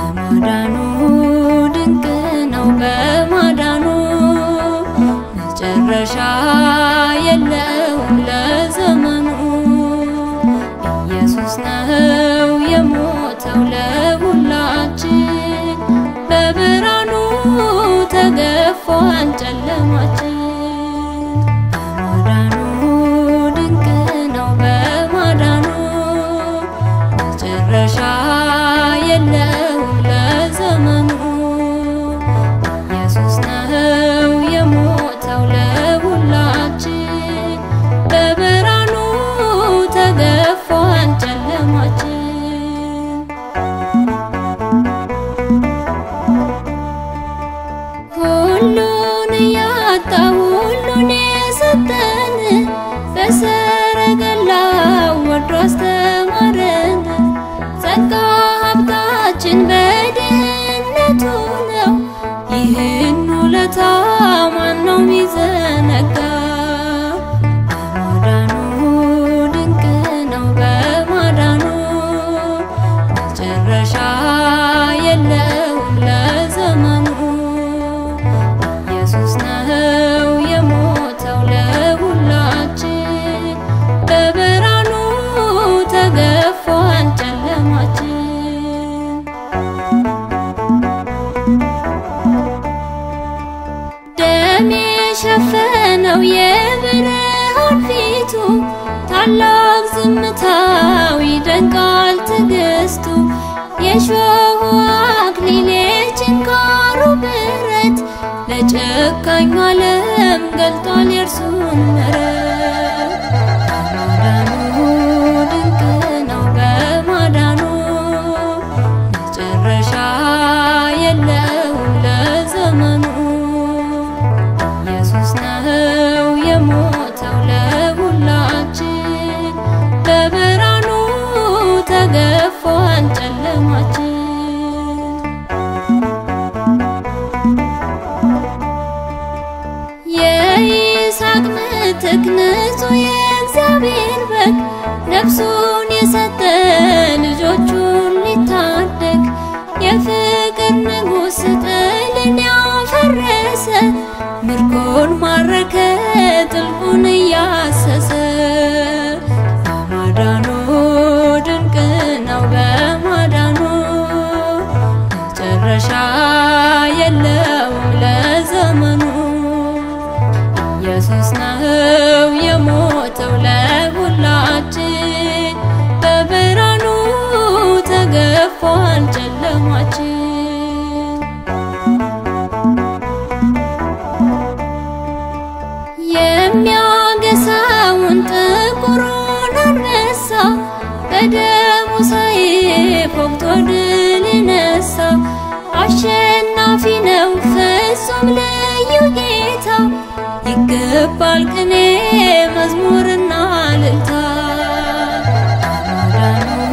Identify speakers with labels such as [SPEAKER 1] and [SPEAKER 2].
[SPEAKER 1] በማዳኑ ድንቅ ነው በማዳኑ መጨረሻ የለውም ለዘመኑ ኢየሱስ ነው የሞተው ለሁላችን በብርሃኑ ተገፏል ጨለማችን በማዳኑ ድንቅ ነው በማዳኑ መጨረሻ የለውም ለዘመኑ ኢየሱስ ነው የሞተው ለሁላችን በብርሃኑ ተገፏል ጨለማችን ሁሉን ያጣ ሁሉን የሰጠን በሰረገላው ወርዶ አስተማረን። ጸጋ ሀብታችን በድህነቱ ነው። ይህን ውለታ ማነው ሚዘነጋ? በማዳኑ ድንቅ ነው በማዳኑ መጨረሻ የለውም ለዘመኑ ኢየሱስ ነው የሞተው ለሁላችን በብርሃኑ ተገፏል ጨለማችን ደም የሸፈነው የብርሃን ፊቱ ታላቅ ዝምታው ይደንቃል ትዕግስቱ የሾሁ አክሊል የችንካሩ ብረት ለጨካኙ ዓለም ገልጧል የእርሱን ምሕረት በማዳኑ ድንቅ ነው በማዳኑ መጨረሻ የለውም ለዘመኑ ኢየሱስ ነው የሞተው ለሁላችን በብርሃኑ ተገፏል ጨለማችን የይስሐቅ ምትክ ንጹሕ የእግዚአብሔር በግ ነፍሱን የሰጠ ልጆቹን ሊታደግ የፍቅር ንጉሥ ጥልን ያፈረሰ ምርኮን ማረከ ጥልቁን እያሰሰ በማዳኑ ድንቅ ነው በማዳኑ መጨረሻ የለውም ለዘመኑ ኢየሱስ ነው የሞተው ለሁላችን በብርሃኑ ተገፏል ጨለማችን የሚያገሳውን ጥቁሩን አንበሳ በደሙ ሰይፍ ወግቶ ድል ነሳ። አሸናፊ ነው ፍጹም ልዩ ጌታ ይገባል ቅኔ መዝሙርና እልልታ በማዳኑ